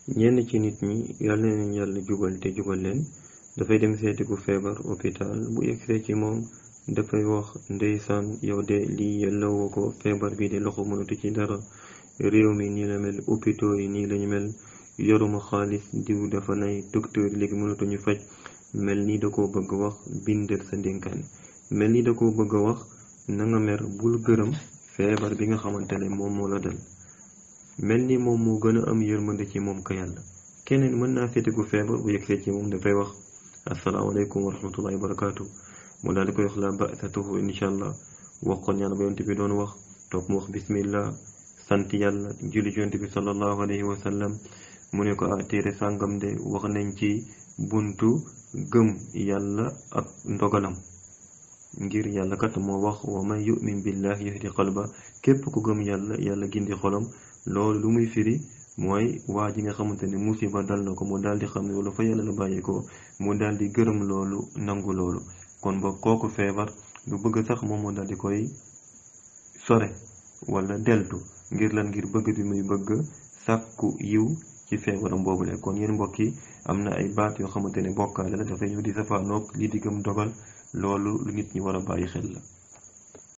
ñenn ci nit ñi yàlla na leen yàlla jubal te jubal leen dafay dem seeti ku feebar hôpital bu yegsee ci moom dafay wax ndeysaan yow de lii yellawoo ko feebar bi de loxo mënatu ci dara réew mi nii la mel hôpitaux yi nii lañu mel yoruma xaalis diw dafa nay docteur léegi mënatuñu faj mel ni da koo bëgg wax bindal sa ndénkaane mel ni da koo bëgg a wax na nga mer bul gërëm feebar bi nga xamante ne moom moo la dal mel ni moom moo gën a am yërmande ci moom ka yàlla keneen mën naa seeti ku feebar bu yegsee ci moom dafay wax asalaamaaleykum wa rahmatullahi wa barakaatu mu daal di koy wax la basatuhu incha allah wax ko ñaan ba yonte bi doon wax toog mu wax bismillah sant yàlla julli ci yonte bi sallallahu alayhi wa sallam mu ne ko ah téere sàngam de wax nañ ci buntu gëm yàlla ak ndogalam ngir yàlla kat moo wax wa man yu'min billahi yahdi qalba képp ku gëm yàlla yàlla gindi xolam loolu lu muy firi mooy waa ji nga xamante ne musiba dal na ko mu daal di xam ne loolu fa yàlla la bàyyi ko mu daal di gërëm loolu nangu loolu kon ba kooku feebar du bëgg sax moom moo daal di koy sore wala deltu ngir lan ngir bëgg bi muy bëgg sàkku yiw ci feebaram boobule kon yéen mbokk yi am na ay baat yoo xamante ne bokkaale la dafay ñëw di safaanoog lii di gëm dogal loolu lu nit ñi war a bàyyi xel la